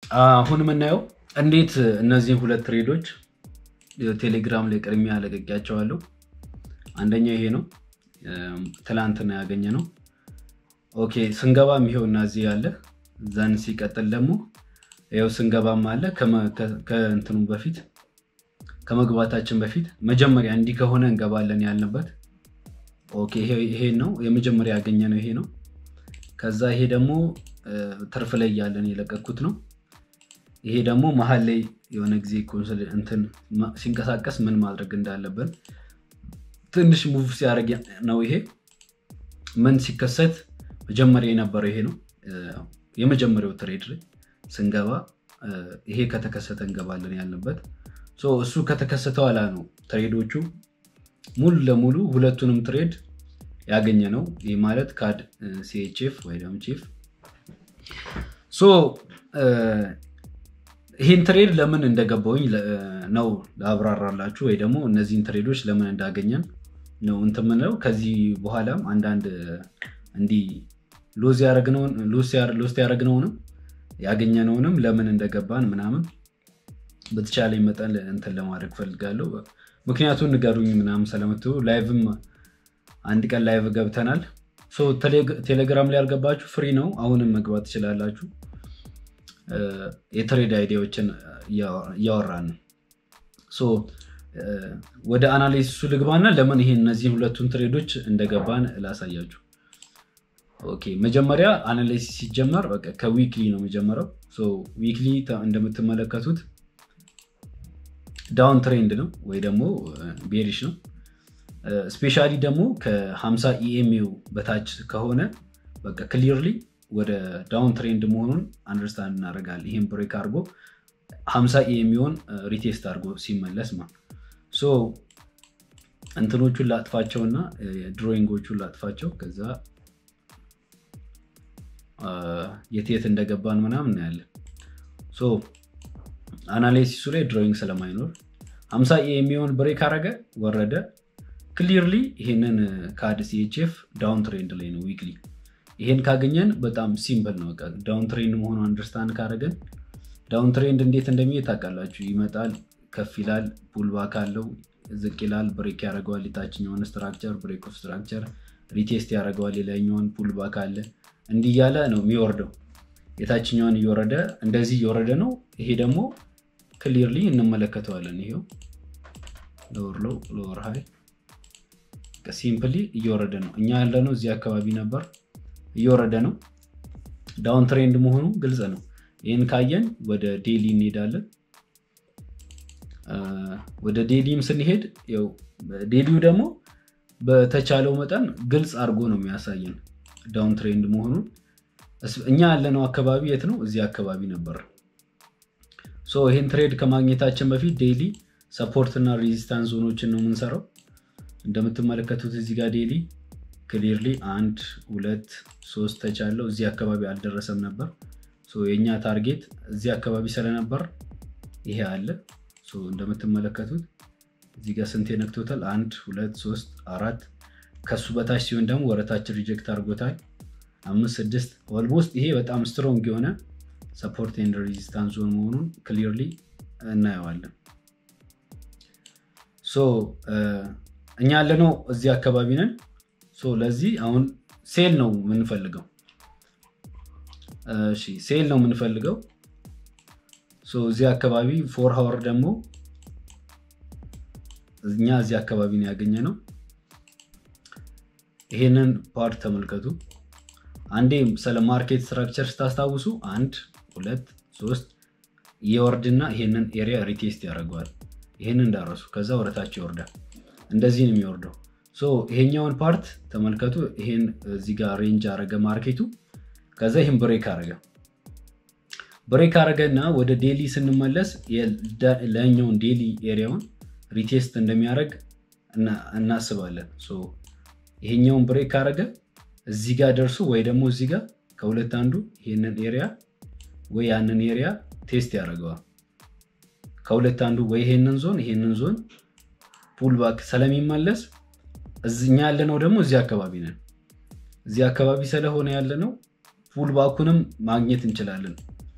አሁን የምናየው እንዴት እነዚህን ሁለት ትሬዶች ቴሌግራም ላይ ቅድሚያ ለቀቂያቸዋለሁ። አንደኛው ይሄ ነው፣ ትላንትና ያገኘ ነው። ኦኬ ስንገባም ይሄው እና እዚህ ያለ ዘን ሲቀጥል ደግሞ ይኸው ስንገባም አለ ከእንትኑ በፊት ከመግባታችን በፊት መጀመሪያ እንዲህ ከሆነ እንገባለን ያልንበት ኦኬ ይሄ ነው የመጀመሪያ ያገኘ ነው ይሄ ነው። ከዛ ይሄ ደግሞ ትርፍ ላይ እያለን የለቀኩት ነው። ይሄ ደግሞ መሀል ላይ የሆነ ጊዜ እንትን ሲንቀሳቀስ ምን ማድረግ እንዳለብን ትንሽ ሙቭ ሲያደርግ ነው። ይሄ ምን ሲከሰት መጀመሪያ የነበረው ይሄ ነው። የመጀመሪያው ትሬድ ላይ ስንገባ ይሄ ከተከሰተ እንገባለን ያልንበት እሱ ከተከሰተ ኋላ ነው ትሬዶቹ ሙሉ ለሙሉ ሁለቱንም ትሬድ ያገኘ ነው። ይህ ማለት ካድ ሲኤችኤፍ ወይ ደግሞ ቺፍ ይህን ትሬድ ለምን እንደገባውኝ ነው ላብራራላችሁ፣ ወይ ደግሞ እነዚህን ትሬዶች ለምን እንዳገኘን ነው እንትን የምንለው። ከዚህ በኋላም አንዳንድ እንዲህ ሎስ ያደረግነውንም ያገኘነውንም ለምን እንደገባን ምናምን በተቻለኝ መጠን እንትን ለማድረግ ፈልጋለሁ። ምክንያቱም ንገሩኝ ምናምን ስለምትሉ ላይቭም አንድ ቀን ላይቭ ገብተናል። ቴሌግራም ላይ ያልገባችሁ ፍሪ ነው፣ አሁንም መግባት ትችላላችሁ። የትሬድ አይዲያዎችን እያወራን ነው። ወደ አናሊሲሱ ልግባና ለምን ይሄ እነዚህን ሁለቱን ትሬዶች እንደገባን ላሳያችሁ። ኦኬ መጀመሪያ አናሊሲስ ሲጀመር በቃ ከዊክሊ ነው የሚጀምረው። ዊክሊ እንደምትመለከቱት ዳውን ትሬንድ ነው ወይ ደግሞ ቤሪሽ ነው። ስፔሻሊ ደግሞ ከ50 ኢኤምዩ በታች ከሆነ በቃ ክሊርሊ ወደ ዳውን ትሬንድ መሆኑን አንደርስታንድ እናደርጋለን። ይህም ብሬክ አድርጎ 50 ኢኤምዩን ሪቴስት አድርጎ ሲመለስ ማ እንትኖቹን ላጥፋቸውና ድሮይንጎቹን ላጥፋቸው ከዛ የት የት እንደገባን ምናምን እናያለን። አናሊሲሱ ላይ ድሮይንግ ስለማይኖር 50 የሚሆን ብሬክ አረገ ወረደ። ክሊርሊ ይሄንን ካድ ሲኤችኤፍ ዳውን ትሬንድ ላይ ነው ዊክሊ። ይሄን ካገኘን በጣም ሲምፕል ነው። በቃ ዳውን ትሬንድ መሆኑ አንደርስታንድ ካረገን ዳውን ትሬንድ እንዴት እንደሚሄድ ታውቃላችሁ። ይመጣል፣ ከፍ ይላል፣ ፑልባክ አለው፣ ዝቅ ይላል፣ ብሬክ ያደርገዋል። የታችኛውን ስትራክቸር ብሬክ ኦፍ ስትራክቸር ሪቴስት ያደርገዋል። ሌላኛውን ፑልባክ አለ። እንዲህ እያለ ነው የሚወርደው። የታችኛውን እየወረደ እንደዚህ እየወረደ ነው። ይሄ ደግሞ ክሊርሊ እንመለከተዋለን። ይሄው ሎወር ሎው ሎወር ሃይ ሲምፕሊ እየወረደ ነው። እኛ ያለነው እዚህ አካባቢ ነበር፣ እየወረደ ነው። ዳውን ትሬንድ መሆኑ ግልጽ ነው። ይህን ካየን ወደ ዴሊ እንሄዳለን። ወደ ዴሊም ስንሄድ ዴሊው ደግሞ በተቻለው መጠን ግልጽ አድርጎ ነው የሚያሳየን ዳውን ትሬንድ መሆኑን። እኛ ያለነው አካባቢ የት ነው? እዚህ አካባቢ ነበር። ይህን ትሬድ ከማግኘታችን በፊት ዴይሊ ሰፖርት እና ሬዚስታንስ ዞኖችን ነው የምንሰራው። እንደምትመለከቱት እዚህ ጋር ዴይሊ ክሊርሊ አንድ ሁለት ሶስት ተቻለው እዚህ አካባቢ አልደረሰም ነበር። የእኛ ታርጌት እዚህ አካባቢ ስለነበር ይሄ አለ። እንደምትመለከቱት እዚህ ጋር ስንት ነክቶታል? አንድ ሁለት ሶስት አራት ከሱ በታች ሲሆን ደግሞ ወረታችን ሪጀክት አድርጎታል። አምስት ስድስት ኦልሞስት ይሄ በጣም ስትሮንግ የሆነ ሰፖርት ኤንድ ሬዚስታንስ ዞን መሆኑን ክሊርሊ እናየዋለን። እኛ ያለነው እዚህ አካባቢ ነን። ለዚህ አሁን ሴል ነው የምንፈልገው። ሴል ነው የምንፈልገው። እዚህ አካባቢ ፎር ሀወር ደግሞ እኛ እዚህ አካባቢ ነው ያገኘ ነው። ይሄንን ፓርት ተመልከቱ። አንዴ ስለ ማርኬት ስትራክቸር ስታስታውሱ አንድ ሁለት ሶስት የወርድና ይሄንን ኤሪያ ሪቴስት ያደርገዋል። ይሄንን እንዳረሱ ከዛ ወደታች ይወርዳል። እንደዚህ ነው የሚወርደው። ይሄኛውን ፓርት ተመልከቱ። ይሄን እዚህ ጋር ሬንጅ አረገ ማርኬቱ። ከዛ ይህን ብሬክ አረገ ብሬክ አረገ እና ወደ ዴሊ ስንመለስ ለኛውን ዴሊ ኤሪያውን ሪቴስት እንደሚያደርግ እናስባለን። ይሄኛውን ብሬክ አረገ እዚህ ጋር ደርሶ ወይ ደግሞ እዚህ ጋር ከሁለት አንዱ ይህንን ኤሪያ ወይ ያንን ኤሪያ ቴስት ያደርገዋል። ከሁለት አንዱ ወይ ይሄንን ዞን ይሄንን ዞን ፑልባክ ስለሚመለስ እኛ ያለነው ደግሞ እዚህ አካባቢ ነን። እዚህ አካባቢ ስለሆነ ያለነው ፑልባኩንም ማግኘት እንችላለን።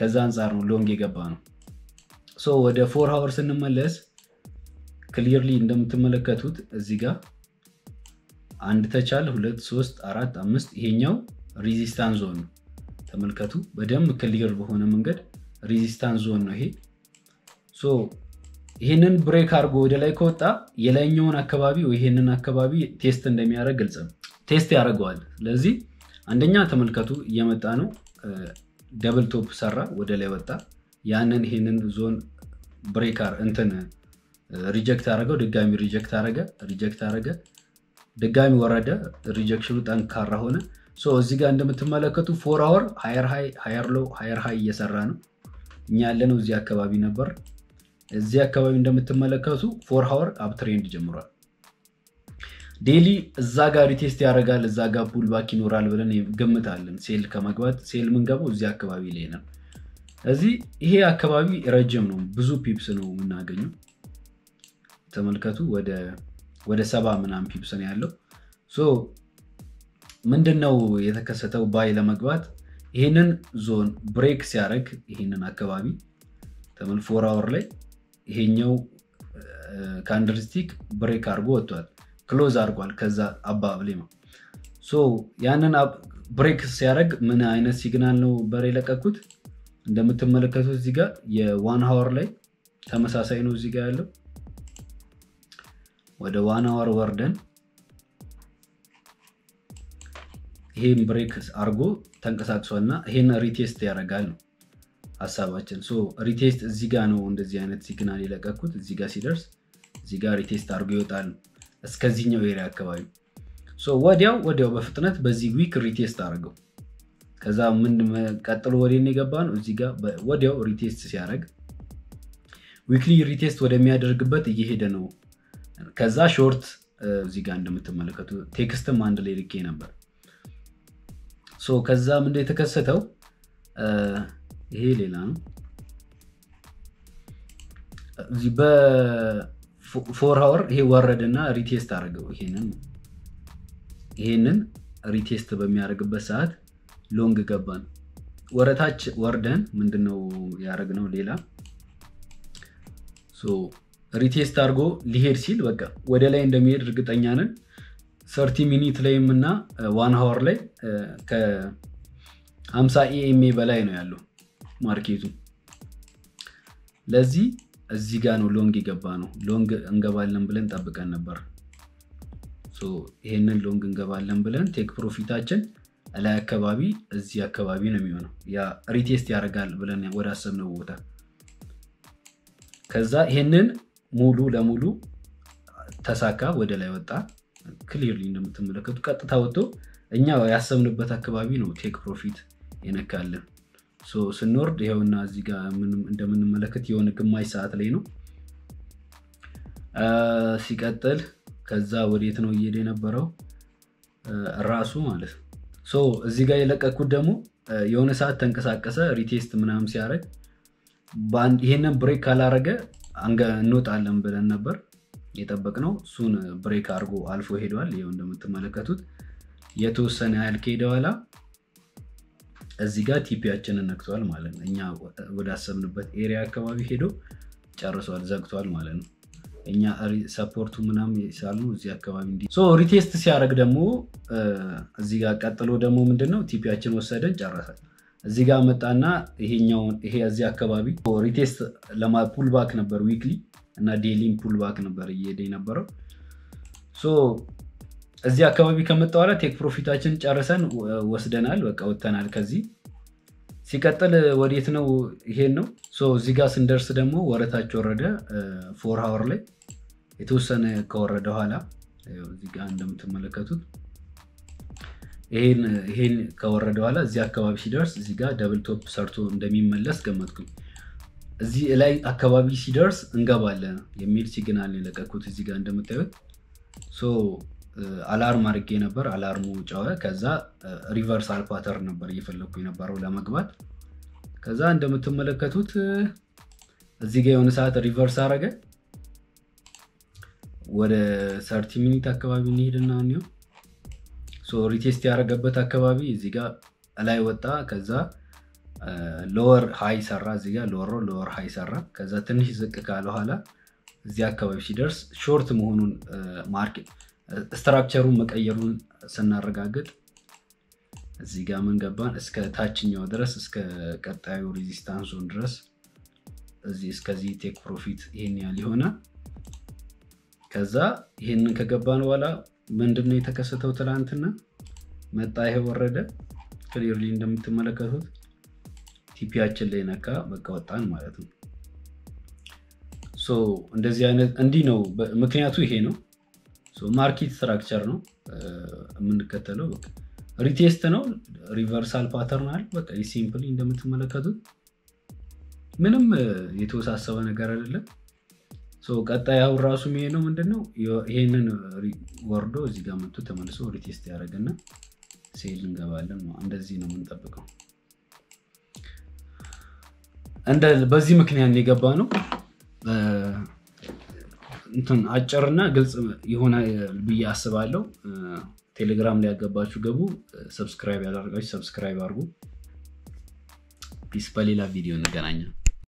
ከዛ አንጻር ነው ሎንግ የገባ ነው። ሶ ወደ ፎር ሀወር ስንመለስ ክሊርሊ እንደምትመለከቱት እዚህ ጋር አንድ ተቻል ሁለት ሶስት አራት አምስት ይሄኛው ሪዚስታንስ ዞን ነው። ተመልከቱ በደንብ ክሊር በሆነ መንገድ ሪዚስታንስ ዞን ነው ይሄ። ሶ ይህንን ብሬክ አድርጎ ወደ ላይ ከወጣ የላይኛውን አካባቢ ይህንን አካባቢ ቴስት እንደሚያደርግ ግልጽ ነው። ቴስት ያደርገዋል። ስለዚህ አንደኛ ተመልከቱ እየመጣ ነው። ደብል ቶፕ ሰራ፣ ወደ ላይ ወጣ። ያንን ይህንን ዞን ብሬከር እንትን ሪጀክት አደረገው፣ ድጋሚ ሪጀክት አደረገ፣ ሪጀክት አደረገ፣ ድጋሚ ወረደ። ሪጀክሽኑ ጠንካራ ሆነ። እዚህ ጋር እንደምትመለከቱ ፎር አወር ሃየር ሃይ ሃየር ሎው ሃየር ሃይ እየሰራ ነው። እኛ ያለነው እዚህ አካባቢ ነበር። እዚህ አካባቢ እንደምትመለከቱ ፎር ሀወር አፕትሬንድ ጀምሯል። ዴሊ እዛ ጋር ሪቴስት ያደርጋል፣ እዛ ጋር ፑልባክ ይኖራል ብለን ገምታለን። ሴል ከመግባት ሴል የምንገባው እዚህ አካባቢ ላይ ነው። እዚህ ይሄ አካባቢ ረጅም ነው፣ ብዙ ፒፕስ ነው የምናገኘው። ተመልከቱ ወደ ሰባ ምናምን ፒፕስ ነው ያለው። ምንድን ነው የተከሰተው? ባይ ለመግባት ይህንን ዞን ብሬክ ሲያደርግ ይህንን አካባቢ ተመል ፎር አወር ላይ ይሄኛው ካንድልስቲክ ብሬክ አድርጎ ወጥቷል። ክሎዝ አድርጓል። ከዛ አባብሌ ነው ያንን ብሬክ ሲያደርግ ምን አይነት ሲግናል ነው በር የለቀኩት? እንደምትመለከቱት እዚህ ጋር የዋን ሀወር ላይ ተመሳሳይ ነው። እዚህ ጋር ያለው ወደ ዋን ሀወር ወርደን ይሄን ብሬክ አድርጎ ተንቀሳቅሷል እና ይሄን ሪቴስት ያደርጋል ነው ሀሳባችን። ሪቴስት እዚህ ጋር ነው እንደዚህ አይነት ሲግናል የለቀኩት። እዚህ ጋር ሲደርስ እዚህ ጋር ሪቴስት አድርጎ ይወጣል እስከዚህኛው ኤሪያ አካባቢ ወዲያው ወዲያው በፍጥነት በዚህ ዊክ ሪቴስት አድርገው ከዛ ምን ቀጥሎ ወዴን የገባ ነው እዚህ ጋር ወዲያው ሪቴስት ሲያደርግ ዊክሊ ሪቴስት ወደሚያደርግበት እየሄደ ነው። ከዛ ሾርት እዚህ ጋር እንደምትመለከቱ ቴክስትም አንድ ላይ ልኬ ነበር። ከዛ ምንድን የተከሰተው ይሄ ሌላ ነው። በፎር ሀወር ይሄ ወረድና ሪቴስት አድርገው ይሄንን ይሄንን ሪቴስት በሚያደርግበት ሰዓት ሎንግ ገባን። ወረታች ወርደን ምንድነው ያደረግነው? ሌላ ሪቴስት አድርጎ ሊሄድ ሲል በቃ ወደ ላይ እንደሚሄድ እርግጠኛ ነን። ሰርቲ ሚኒት ላይም እና ዋን ሀወር ላይ ከ50 ኤኤምኤ በላይ ነው ያለው ማርኬቱ። ለዚህ እዚህ ጋር ነው ሎንግ የገባ ነው። ሎንግ እንገባለን ብለን ጠብቀን ነበር። ይሄንን ሎንግ እንገባለን ብለን ቴክ ፕሮፊታችን ላይ አካባቢ እዚህ አካባቢ ነው የሚሆነው። ያ ሪቴስት ያደርጋል ብለን ወደ አሰብነው ቦታ ከዛ ይሄንን ሙሉ ለሙሉ ተሳካ፣ ወደ ላይ ወጣ። ክሊርሊ እንደምትመለከቱ ቀጥታ ወጥቶ እኛ ያሰብንበት አካባቢ ነው ቴክ ፕሮፊት የነካልን። ስንወርድ ይኸውና እዚህ ጋር እንደምንመለከት የሆነ ግማሽ ሰዓት ላይ ነው። ሲቀጥል ከዛ ወዴት ነው እየሄደ የነበረው ራሱ ማለት ነው። እዚህ ጋር የለቀኩት ደግሞ የሆነ ሰዓት ተንቀሳቀሰ ሪቴስት ምናምን ሲያደርግ ይሄንን ብሬክ ካላረገ እንወጣለን ብለን ነበር የጠበቅነው። እሱን ብሬክ አድርጎ አልፎ ሄደዋል። ይኸው እንደምትመለከቱት የተወሰነ ያህል ከሄደ በኋላ እዚህ ጋር ቲፒያችንን ነክቷል ማለት ነው። እኛ ወዳሰብንበት ኤሪያ አካባቢ ሄዶ ጨርሷል፣ ዘግቷል ማለት ነው። እኛ ሰፖርቱ ምናምን ሳሉ እዚህ አካባቢ እንዲ ሪቴስት ሲያደርግ ደግሞ እዚህ ጋር ቀጥሎ ደግሞ ምንድነው ቲፒያችን ወሰደን ጨረሳል። እዚህ ጋር መጣና ይሄኛውን ይሄ እዚህ አካባቢ ሪቴስት ፑልባክ ነበር ዊክሊ እና ዴሊም ፑልባክ ነበር እየሄደ የነበረው። እዚህ አካባቢ ከመጣ በኋላ ቴክ ፕሮፊታችን ጨርሰን ወስደናል፣ በቃ ወጥተናል ከዚህ። ሲቀጥል ወዴት ነው? ይሄን ነው። እዚህ ጋር ስንደርስ ደግሞ ወረታች ወረደ። ፎር ሀወር ላይ የተወሰነ ከወረደ ኋላ እዚህ ጋር እንደምትመለከቱት ይሄን ከወረደ በኋላ እዚህ አካባቢ ሲደርስ እዚህ ጋር ደብል ቶፕ ሰርቶ እንደሚመለስ ገመትኩኝ። እዚህ ላይ አካባቢ ሲደርስ እንገባለን የሚል ሲግናል የለቀኩት እዚህ ጋር እንደምታዩት አላርም አድርጌ ነበር። አላርሙ ጨወ። ከዛ ሪቨርሳል ፓተርን ነበር እየፈለግኩ የነበረው ለመግባት። ከዛ እንደምትመለከቱት እዚህ ጋር የሆነ ሰዓት ሪቨርስ አረገ። ወደ ሰርቲ ሚኒት አካባቢ እንሄድና እኒው ሪቴስት ያደረገበት አካባቢ እዚህ ጋር ላይ ወጣ። ከዛ ሎወር ሃይ ሰራ እዚህ ጋር ሎወር ሎወር ሃይ ሰራ። ከዛ ትንሽ ዝቅ ካለ ኋላ እዚህ አካባቢ ሲደርስ ሾርት መሆኑን ማርኬት ስትራክቸሩን መቀየሩን ስናረጋግጥ እዚህ ጋር ምን ገባን እስከ ታችኛው ድረስ እስከ ቀጣዩ ሬዚስታንስ ዞን ድረስ እዚህ እስከዚህ ቴክ ፕሮፊት ይሄን ያህል ይሆናል። ከዛ ይሄንን ከገባን በኋላ ምንድነው የተከሰተው? ትላንትና መጣ፣ ይሄ ወረደ። ክሊርሊ እንደምትመለከቱት ቲፒያችን ላይ ነካ፣ በቃ ወጣን ማለት ነው። እንደዚህ አይነት እንዲህ ነው። ምክንያቱ ይሄ ነው። ማርኬት ስትራክቸር ነው የምንከተለው። ሪቴስት ነው፣ ሪቨርሳል ፓተርን አለ። በቃ ሲምፕሊ እንደምትመለከቱት ምንም የተወሳሰበ ነገር አይደለም። ቀጣይ አሁን ራሱ የሚሄደው ምንድነው? ይሄንን ወርዶ እዚህ ጋር መጥቶ ተመልሶ ሪቴስት ያደረግና ሴል እንገባለን። እንደዚህ ነው የምንጠብቀው። በዚህ ምክንያት የገባ ነው። እንትን አጭርና ግልጽ የሆነ ብዬ አስባለሁ። ቴሌግራም ላይ ያገባችሁ ገቡ። ሰብስክራይብ ያደረጋችሁ ሰብስክራይብ አድርጉ። ፒስ። በሌላ ቪዲዮ እንገናኛለን።